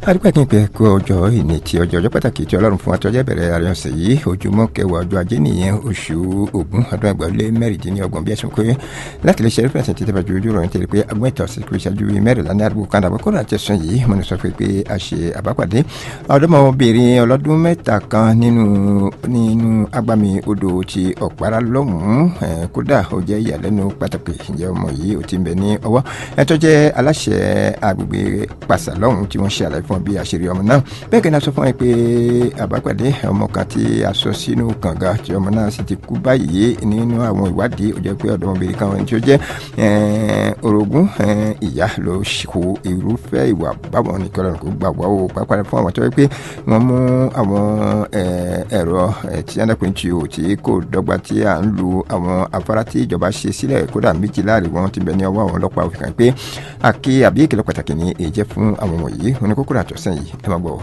adúpẹ́ kí n pẹ́ kó ọjọ́ ìní tí ọjọ́ ọjọ́ pàtàkì tí ọlọ́run fún wa tọ́jọ́ bẹ̀rẹ̀ àárín ọ̀sẹ̀ yìí ojúmọ́ kẹwàá ọjọ́ ajé nìyẹn oṣù ògún ọdún ẹgbàá lé mẹ́rìndínlọ́gbọ̀n bí ẹ̀sùn pé láti lè ṣe rẹ́pẹ̀sẹ̀ títí bàjú ojú ròyìn tẹ̀lé pé agbọ́n ìtàn sí kúrò ìṣáájú mẹ́rìnlá ní àdúgbò kan àbọ̀ kọ́ra àtẹ̀sùn yìí mo ní sọ pé a ṣe àbápàdé ọ̀dọ́mọbìnrin ọlọ́dún mẹ́ta kan nínú nínú agbami odò ti ọ̀pára lọ́hùn-ún kódà ó jẹ́ ìyàlẹ́nu pàtàkì ìjẹ́ ọmọ yìí ó ti ń bẹ ní ọwọ́ ẹ̀ tó jẹ́ aláṣẹ agbègbè pàṣà lọ́hùn-ún tí wọ́n ṣe àlàyé fún bí àṣírí ọmọ náà bẹ́ẹ̀ kẹ́ni a sọ fún ẹ pé àbápàdé ọmọ kan tí a sọ sínú kànga tí ọmọ náà sì ti kú báyìí nínú àwọn ìwádìí ó jẹ́ pé ọ̀dọ́mọbìnrin kan tí ó jẹ́ orogún ìyá ló kó irúfẹ́ ìwà báwọn ní kọ́lọ́run kó gbà wá o pàápàá fún àwọn tó yẹ pé wọ́n mú àwọn ẹ̀rọ tí adákùnrin tí o tí kò dọ́gba tí à ń lu àwọn afárá tí ìjọba ṣe sílẹ̀ kódà méjì láàrin wọn ti bẹ ní ọwọ́ àwọn ọlọ́pàá òfin kan pé àkí àbí ìkìlọ̀ pàtàkì ní èjẹ́ fún àwọn wọ̀nyí oníkókó àtọ̀sán yìí ẹ máa gbọ́.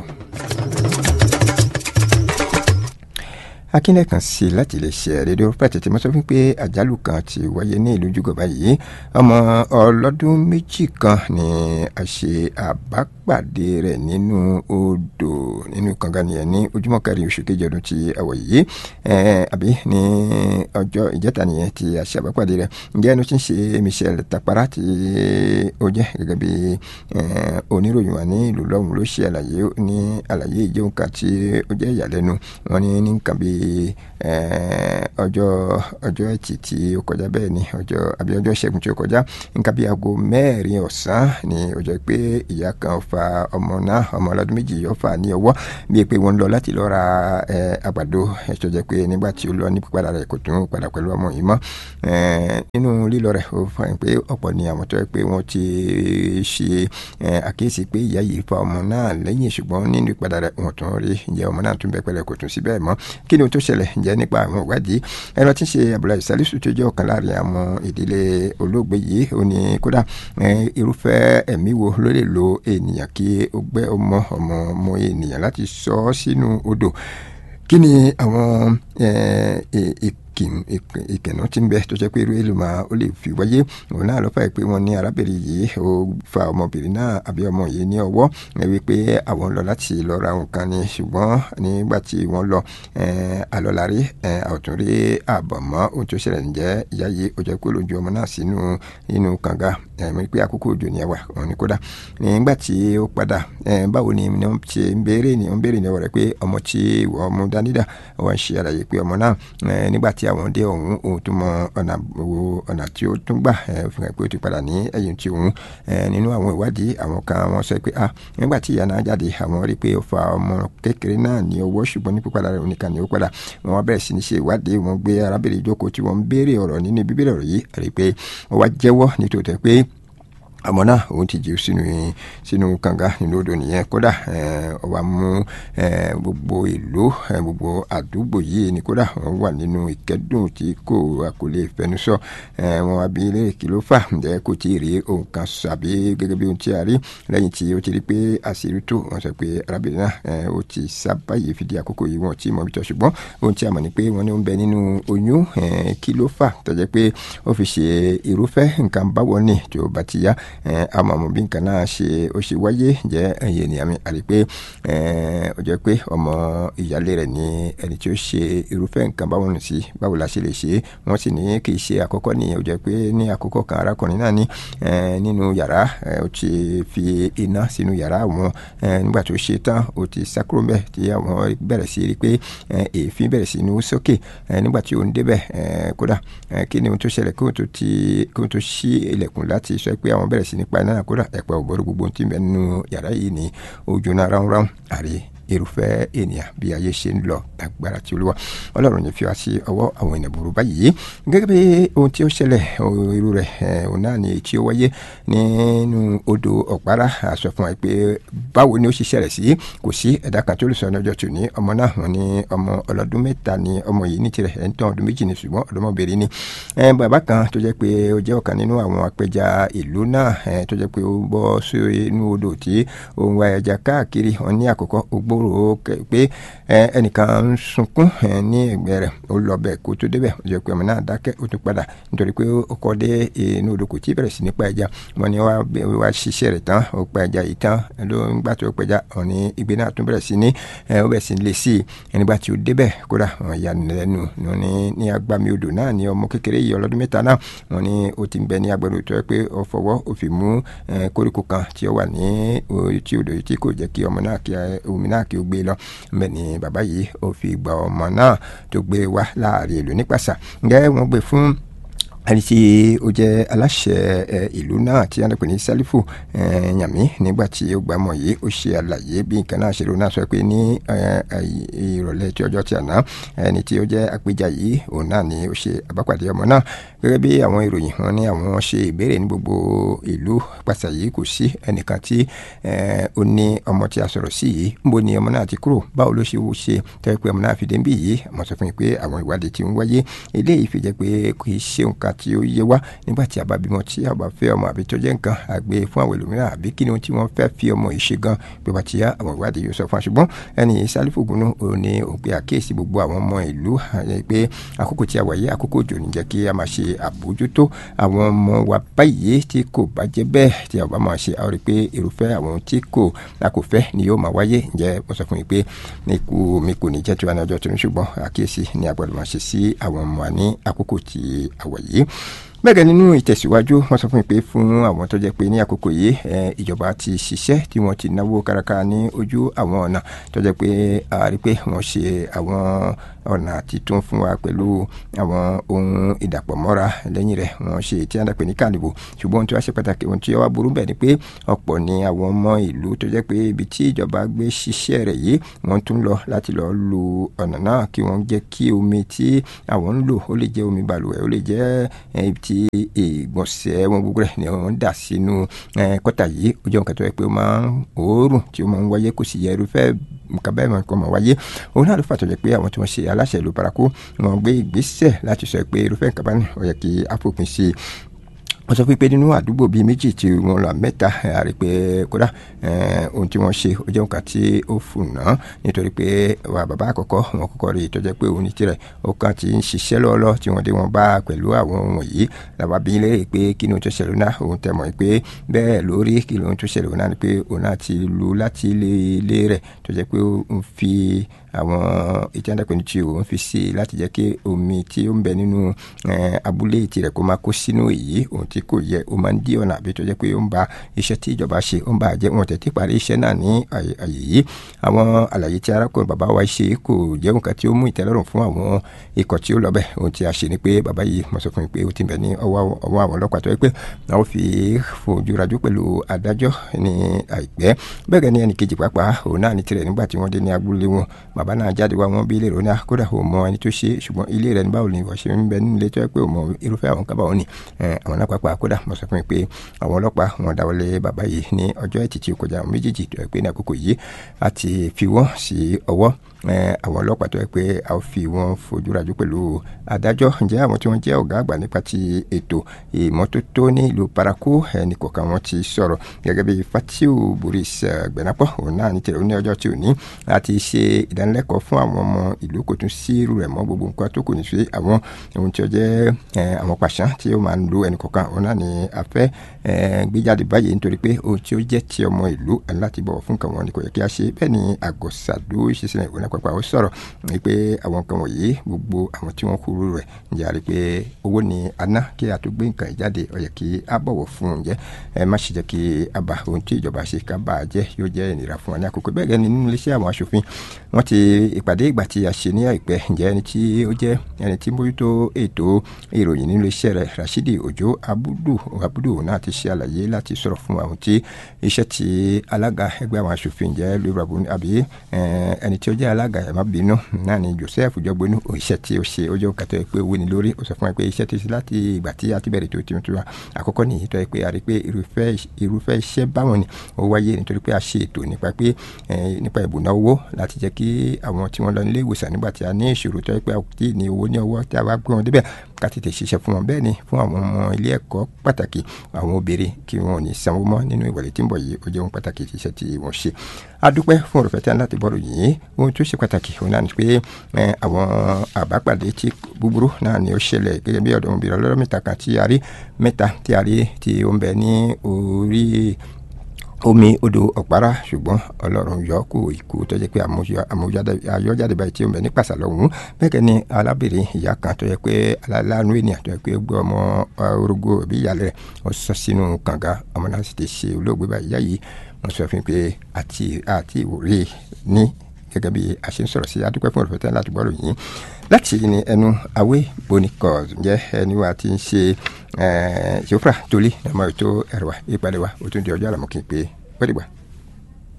akínlẹ̀ kan sí láti lè ṣe rédíò pàtẹ tí mo sọ fún pé àjálù kan ti wáyé ní ìlú jùgọ̀bá yìí ọmọ ọlọ́dún méjì kan ni a ṣe àbápàdé rẹ̀ nínú odò nínú kànga nìyẹn ní ojúmọ́ kẹrin oṣù kejì ọdún tí àwọ̀ yìí àbí ní ọjọ́ ìjẹta nìyẹn tí a ṣe àbápàdé rẹ̀ ǹjẹ́ ẹnu tí ń ṣe Michel Tapara tí ó jẹ́ gẹ́gẹ́ bí oníròyìn wa ní ìlú lọ́hùn ló ṣe àlàyé ní àlàyé ìjẹun kan tí ó jẹ́ ìyàlẹ́nu wọn ní ní nǹkan bíi ọjọ́ ọjọ́ ẹtì tí ó kọjá bẹ́ẹ̀ ni ọjọ́ àbí ọjọ́ ìṣẹ́gun tí ó kọjá nǹkan bíi aago mẹ́rin ọ̀sán ni ó jẹ́ pé ìyá kan fa ọmọ náà ọmọ ọlọ́dún méjì yóò fà ní ọwọ́ bíi pé wọ́n lọ láti lọ ra àgbàdo ẹ̀ṣọ́ jẹ́ pé nígbà tí ó lọ ní pípadà rẹ̀ kò tún padà pẹ̀lú ọmọ yìí mọ́ nínú lílọ rẹ̀ ó fà pé ọ̀pọ̀ ni àwọn tó yẹ pé wọ́n ti ṣe àkíyèsí pé ìyá yìí fa ọmọ náà lẹ́yìn ṣùgbọ́n nínú ìpadà rẹ̀ wọ́n tún rí ìyá ọmọ náà tún bẹ pẹ̀lẹ́ kò tún sí bẹ́ẹ̀ mọ́ kí ni ohun tó ṣẹlẹ̀ ǹjẹ́ nípa àwọn ìwádìí ẹ̀rọ tí ń ṣe Abdullahi Salisu tó jẹ́ ọ̀kan láàrin àwọn ìdílé olóògbé yìí ó ní kódà irúfẹ́ ẹ̀mí wo ló lè lo ènìyàn kí ó gbẹ́ ọmọ ọmọ ọmọ ènìyàn láti sọ ọ́ sínú odò kí ni àwọn ìkẹ̀nà tí ń bẹ tó jẹ́ pé irú èlò máa ó lè fi wáyé òun náà lọ́fà pé wọ́n ní arábìnrin yìí ó fa ọmọbìnrin náà àbí ọmọ yìí ní ọwọ́ wípé àwọn ń lọ láti lọ ra nǹkan ni ṣùgbọ́n nígbà tí wọ́n lọ àlọ́lárí àwòtún rí àbọ̀ mọ́ ohun tó ṣẹlẹ̀ ǹjẹ́ ìyá yìí ó jẹ́ pé lójú ọmọ náà sínú inú kànga ẹ̀mí pé àkókò òjò ni ẹwà òun ni kódà nígbà tí ó padà báwo ni wọ́n ṣe ń béèrè ni wọ́n béèrè ní ọwọ́ rẹ̀ pé ọmọ tí wọ́n mú dání dà wọ́n ṣe àlàyé pé ọmọ náà nígbà tí àwọn dé ọ̀hún òun tún mọ ọ̀nà wo ọ̀nà tí ó tún gbà fi hàn pé ó ti padà ní ẹ̀yìn tí òun nínú àwọn ìwádìí àwọn kan wọ́n sọ pé ah nígbà tí ìyá náà jáde àwọn rí i pé ó fa ọmọ kékeré náà ní ọwọ́ ṣùgbọ́n ní pípadà rẹ̀ oníkan ní ó padà wọ́n wá bẹ̀rẹ̀ sí ní ṣe ìwádìí wọ́n gbé arábìnrin ìjókòó tí wọ́n ń béèrè ọ̀rọ̀ nínú bíbélì ọ̀rọ̀ yìí rí i pé ó wá jẹ́wọ́ nítòótọ́ pé àmọ́ náà òun ti jù sínú sínú kànga nínú odò nìyẹn kódà ó wá mú gbogbo ìlú gbogbo àdúgbò yìí ni kódà wọ́n wà nínú ìkẹ́dùn tí kò kò lè fẹnu sọ wọn wá bí ilé kí ló fà ǹjẹ́ kò tí ì rí ohun kan sàbí gẹ́gẹ́ bí ohun tí a rí lẹ́yìn tí ó ti rí pé àṣírí tó wọ́n sọ pé arábìnrin náà ó ti sábà yìí fi di àkókò yìí wọ́n ti mọ̀ bí tọ́ ṣùgbọ́n ohun tí a mọ̀ ni pé wọ́n ní ó ń bẹ nínú oyún kí ló fà tó jẹ́ pé ó fi ṣe irúfẹ́ nǹkan báwo ni tí ó bá ti yá àmọ́ àmọ́ bí nǹkan náà ṣe ó ṣe wáyé jẹ́ ẹ̀yẹ ènìyàn mi àrí pé ó jẹ́ pé ọmọ ìyálé rẹ̀ ní ẹni tí ó ṣe irúfẹ́ nǹkan báwo nù sí báwo la ṣe lè ṣe wọ́n sì ní kì í ṣe àkọ́kọ́ nìyẹn ó jẹ́ pé ní àkọ́kọ́ kan arákùnrin náà ní nínú yàrá ó ti fi iná sínú yàrá àwọn nígbà tó ṣe tán ó ti sákúrò mbẹ́ tí àwọn bẹ̀rẹ̀ sí rí pé èéfín bẹ̀rẹ̀ sí ní sókè nígbà tí ó ń débẹ̀ kódà kí ni ohun tó ṣẹlẹ̀ kí ohun tó ṣí ilẹ̀kùn láti sọ pé àwọn bẹ̀rẹ̀ sí nípa iná kódà ẹ̀pẹ́ ògbọ́dọ̀ gbogbo tí ń bẹ nínú yàrá yìí ní ojú náà ráúnráún àrí irúfẹ́ ènìyàn bí ayé ṣe ń lọ agbára tí olúwa ọlọ́run yìí fi wá sí ọwọ́ àwọn ènìyàn burú báyìí gẹ́gẹ́ bí ohun tí ó ṣẹlẹ̀ irú rẹ̀ òun náà ni tí ó wáyé nínú odò ọ̀pára àṣọ fún wa pé báwo ni ó ṣe ṣẹlẹ̀ sí kò sí ẹ̀dá kan tó lè sọ ní ọjọ́ tòní ọmọ náà wọn ni ọmọ ọlọ́dún mẹ́ta ni ọmọ yìí ní tirẹ̀ ẹ̀ ń tán ọdún méjì ni ṣùgbọ́n ọ̀dọ́mọbìnrin ni bàbá kan tó jẹ́ pé ó jẹ́ ọ̀kan nínú àwọn apẹja ìlú náà tó jẹ́ pé ó bọ́ sí inú odò tí òun wa ẹja káàkiri wọn ní àkọ́kọ́ ó gbó rò ó pé ẹnìkan ń sunkún ní ẹ̀gbẹ́ rẹ̀ ó lọ bẹ́ẹ̀ kó tó débẹ̀ ó jẹ́ pé ọmọ náà dákẹ́ ó tún padà nítorí pé ó kọ́ dé inú odò kò tí bẹ̀rẹ̀ sí ní pa ẹja wọn ni wá ṣiṣẹ́ rẹ̀ tán ó pa ẹja yìí tán ló ń gbà tó pẹja ọ̀ ní igbe náà tún bẹ̀rẹ̀ sí ní ó bẹ̀rẹ̀ sí ní lè sí i nígbà tí ó débẹ̀ kódà wọn ya lẹ́nu ní ní agbami odò náà ní ọmọ kékeré yìí ọlọ́dún mẹ́ta náà wọn ni ó ti ń bẹ ní agbẹ̀rù tó yẹ pé ó fọwọ́ ó fi mú koríko kan tí ó wà ní tí odò yìí tí kò jẹ́ kí ọmọ náà kí omi náà kí ó gbé lọ bẹ́ẹ̀ ni bàbá yìí ó fi gba ọmọ náà tó gbé wá láàrin ìlú nípasà ǹjẹ́ wọ́n gbé fún ẹni tí ó jẹ́ aláṣẹ ìlú náà tí wọ́n pè ní sálífù yàmí nígbà tí ó gbà mọ̀ yìí ó ṣe àlàyé bí nǹkan náà ṣe ló náà sọ pé ní ìrọ̀lẹ́ tí ọjọ́ tí àná ẹni tí ó jẹ́ apẹja yìí òun náà ni ó ṣe àbápàdé ọmọ náà gẹ́gẹ́ bí àwọn ìròyìn wọn ní àwọn ṣe ìbéèrè ní gbogbo ìlú pàṣẹ yìí kò sí ẹnìkan tí ó ní ọmọ tí a sọ̀rọ̀ sí yìí níbo ni ọmọ náà ti kúrò báwo ló ṣe wò ṣe tẹ́ pé ọmọ náà fi dé ń bì yìí àmọ́ sọ fún mi pé àwọn ìwádìí ti ń wáyé eléyìí fi jẹ́ pé kì í ṣe nǹkan tí ó yé wá nígbà tí a bá bímọ tí a bá fẹ́ ọmọ àbí tó jẹ́ nǹkan àgbé fún àwọn ẹlòmíràn àbí kí ni ohun tí wọ́n fẹ́ fi ọmọ yìí ṣe gan pé bá ti yá àwọn ìwádìí yóò sọ fún wa ṣùgbọ́n ẹni sálífù gúnú òun ni òun pe àkíyèsí gbogbo àwọn ọmọ ìlú pé àkókò tí a wà yìí àkókò òjò ní jẹ́ kí a máa ṣe àbójútó àwọn ọmọ wa báyìí tí kò bá jẹ́ bẹ́ẹ̀ tí a bá máa ṣe àwọn rí pé irúfẹ́ àwọn tí kò a kò fẹ́ ni yóò máa wáyé ǹjẹ́ wọ́n sọ fún mi pé ikú mi kò ní jẹ́ tiwa ní ọjọ́ tó ní ṣùgbọ́n àkíyèsí ni a gbọ́dọ̀ máa ṣe sí àwọn ọmọ wa ní àkókò tí a wà yìí bẹ́ẹ̀ nínú ìtẹ̀síwájú wọ́n sọ fún mi pé fún àwọn tó jẹ́ pé ní àkókò yìí ìjọba ti ṣiṣẹ́ tí wọ́n ti náwó kárakára ní ojú àwọn ọ̀nà tó jẹ́ pé a rí pé wọ́n ṣe àwọn ọ̀nà títún fún wa pẹ̀lú àwọn ohun ìdàpọ̀ mọ́ra lẹ́yìn rẹ̀ wọ́n ṣe tí a dàpẹ́ ní kànìbò ṣùgbọ́n ohun tí wọ́n ṣe pàtàkì ohun tí wọ́n burú bẹ́ẹ̀ ni pé ọ̀pọ̀ ni àwọn ọmọ ìlú tó jẹ́ pé ibi tí ìjọba gbé ṣiṣẹ́ rẹ̀ yìí wọ́n tún lọ láti lọ lu ọ̀nà náà kí wọ́n jẹ́ kí omi tí àwọn ń lò ó lè jẹ́ omi balùwẹ̀ ó lè jẹ́ ibi tí ìgbọ̀nsẹ̀ wọn gbogbo rẹ̀ ni wọ́n dà sínú kọ́tà yìí ó jẹ́ nǹkan tó yẹ pé ó máa ń òórùn tí ó máa ń wáyé kò sì yẹ irúfẹ́ nǹkan bẹ́ẹ̀ máa ń kọ́ máa wáyé òun náà ló fà tó jẹ́ pé àwọn tí wọ́n ṣe aláṣẹ ìlú paraku wọ́n gbé ìgbésẹ̀ láti sọ pé irúfẹ́ nǹkan bá ní ó yẹ kí á fòpin sí i wọ́n sọ pé nínú àdúgbò bíi méjì tí wọ́n lọ mẹ́ta àrí pé kódà ohun tí wọ́n ṣe ó jẹ́ nǹkan tí ó fùnà nítorí pé wà bàbá àkọ́kọ́ wọn kọ́kọ́ rí i tó jẹ́ pé òun ní tirẹ̀ ó kàn ti ń ṣiṣẹ́ lọ́ọ́lọ́ tí wọ́n dé wọn bá pẹ̀lú àwọn ohun yìí làwọn bí léèrè pé kí ni ohun tó ṣẹlẹ̀ náà òun tẹ̀ mọ́ pé bẹ́ẹ̀ lórí kí ni ohun tó ṣẹlẹ̀ náà ni pé òun náà ti lu láti ilé rẹ̀ tó jẹ́ pé ó ń fi àwọn ìtẹ́ndẹ́pẹ́ ní tí òun fi sí i láti jẹ́ kí omi tí ó ń bẹ nínú abúlé tirẹ̀ kó máa kó sínú èyí ohun tí kò yẹ ó máa ń dí ọ̀nà àbí tó jẹ́ pé ó ń ba iṣẹ́ tí ìjọba ṣe ó ń ba jẹ́ wọn tẹ̀tí parí iṣẹ́ náà ní àyè yìí àwọn àlàyé tí arákùnrin bàbá wa ṣe kò jẹ́ nǹkan tí ó mú ìtẹ́lọ́rùn fún àwọn ikọ̀ tí ó lọ bẹ̀ ohun tí a ṣe ni pé bàbá yìí mo sọ fún mi pé ó ti bẹ̀ ní ọwọ́ àwọn ọlọ́pàá tó yẹ pé àwọn fi fojú rajú pẹ̀lú adájọ́ ní àìpẹ́ bẹ́ẹ̀ gẹ́ni ẹnì kejì pàápàá òun náà ní tirẹ̀ nígbà tí wọ́n dé ní abúlé wọn bàbá náà jáde wá wọn bí ilé rẹ̀ ní kódà ò mọ ẹni tó ṣe ṣùgbọ́n ilé rẹ̀ ní báwo ni ìwọ ṣe ń bẹ nínú ilé tó yẹ pé ò mọ irúfẹ́ àwọn kan báwọn ni àwọn náà pàápàá kódà mo sọ fún mi pé àwọn ọlọ́pàá wọn dáwọ́lé bàbá yìí ní ọjọ́ ẹtì tí ó kọjá àwọn méjèèjì tó yẹ pé ní àkókò yìí a ti fi wọ́n sí ọwọ́ àwọn ọlọ́pàá tó yẹ pé a fi wọ́n fojú rajú pẹ̀lú adájọ́ ǹjẹ́ àwọn tí wọ́n jẹ́ ọ̀gá àgbà nípa ti ètò ìmọ́tótó ní ìlú paraku ẹnì kọ̀ọ̀kan wọn ti sọ̀rọ̀ gẹ́gẹ́ bí fatiu boris gbẹ̀nàpọ̀ òun náà ní tẹ̀lé ní ọjọ́ tí ò ní láti ṣe ìdánilẹ́kọ̀ọ́ fún àwọn ọmọ ìlú kò tún sí irú rẹ̀ mọ́ gbogbo nǹkan tó kù ní sí àwọn ohun tí ó jẹ́ àwọn pàṣán tí ó máa ń lo ẹnì kọ̀ọ̀kan òun náà ní a fẹ́ gbé jáde báyìí nítorí pé ohun tí ó jẹ́ ti ọmọ ìlú láti bọ̀wọ̀ fún nǹkan wọn ni kò yẹ kí a ṣe bẹ́ẹ̀ ni àgọ́sàdó ìṣesílẹ̀ ìwé náà pàápàá ó sọ̀rọ̀ wípé àwọn nǹkan wọ̀nyí gbogbo àwọn tí wọ́n kúrú rẹ̀ ǹjẹ́ a rí pé owó ni a ná kí a tó gbé nǹkan jáde ó yẹ kí a bọ̀wọ̀ fún un jẹ́ ẹ má ṣe jẹ́ kí a bá ohun tí ìjọba ṣe ká bá a jẹ́ yóò jẹ́ ìnira fún wa ní àkókò bẹ́ẹ̀ gẹ́ni nínú iléeṣẹ́ àwọn aṣòfin wọ́n ti ìpàdé ìgbà tí a ṣe ní àìpẹ́ ǹjẹ́ ẹni tí ó jẹ́ ẹni tí mójútó ètò ìròyìn nínú iléeṣẹ́ rẹ̀ Rashidi Ojo Abudu Abudu náà ti ṣe àlàyé láti sọ̀rọ̀ fún àwọn tí iṣẹ́ tí alága ẹgbẹ́ àwọn aṣòfin jẹ́ lórí àbúrò àbí ẹni tí ó jẹ́ alága ẹ̀ má bínú náà ni Joseph Jọgbónú iṣẹ́ tí ó ṣe ó jẹ́ òkàtọ́ ẹ pé owó ni lórí ó sọ fún ẹ pé iṣẹ́ tó ṣe láti ìgbà tí a ti bẹ̀rẹ̀ tó ti tó wa àkọ́kọ́ nìyí tó ẹ pé a rí pé irúfẹ́ iṣẹ́ báwọn ni ó wáyé nítorí pé a ṣe ètò nípa pé nípa ìbùná owó láti jẹ́ kí àwọn tí wọ́n lọ nílé ìwòsàn nígbà tí a ní ìṣòro tó ẹ pé a kò tí ì ní owó ní ọwọ́ tí a bá gbé wọn débẹ̀ ká tètè ṣiṣẹ́ fún wọn bẹ́ẹ̀ ni fún àwọn ọmọ ilé ẹ̀kọ́ pàtàkì àwọn obìnrin kí wọn ò ní sanwó mọ́ nínú ìwọlé tí ń bọ̀ yìí ó jẹ́ ohun pàtàkì iṣẹ́ tí wọ́n ṣe adúpẹ́ fún ọ̀rọ̀ fẹ́tẹ́ láti bọ́ọ̀lù yìí ohun tó ṣe pàtàkì òun náà ni pé àwọn àbápàdé tí búburú náà ni ó ṣẹlẹ̀ gẹ́gẹ́ bí ọ̀dọ́mọbìnrin ọlọ́rọ̀ mẹ́ta kan tí a rí mẹ́ta tí a rí tí ó ń bẹ ní orí omi odò ọ̀pára ṣùgbọ́n ọlọ́run yọ kó ikú tó jẹ́ pé àyọjáde báyìí tí ó ń bẹ ní pàṣà lọ́hùn bẹ́ẹ̀ ni alábìrin ìyá kan tó jẹ́ pé aláàánú ènìyàn tó jẹ́ pé gbé ọmọ orogo òbí ìyàlẹ̀ rẹ̀ ó sọ sínú kànga ọmọ náà sì ti ṣe olóògbé báyìí ìyá yìí wọ́n sọ fún mi pé àti àti ìwòrè ní gẹ́gẹ́ bí a ṣe ń sọ̀rọ̀ sí adúpẹ́ fún ọ̀rọ̀ láti gbọ́rọ̀ yìí láti ní ẹnu awé bonikọ́s ǹjẹ́ ẹni wa ti ń ṣe ṣòfra tolí ọmọ ètò ẹ̀rọ ìpàdé wa ó tún di ọjọ́ àlàmọ́ kí n pé wẹ́rẹ́ gbà.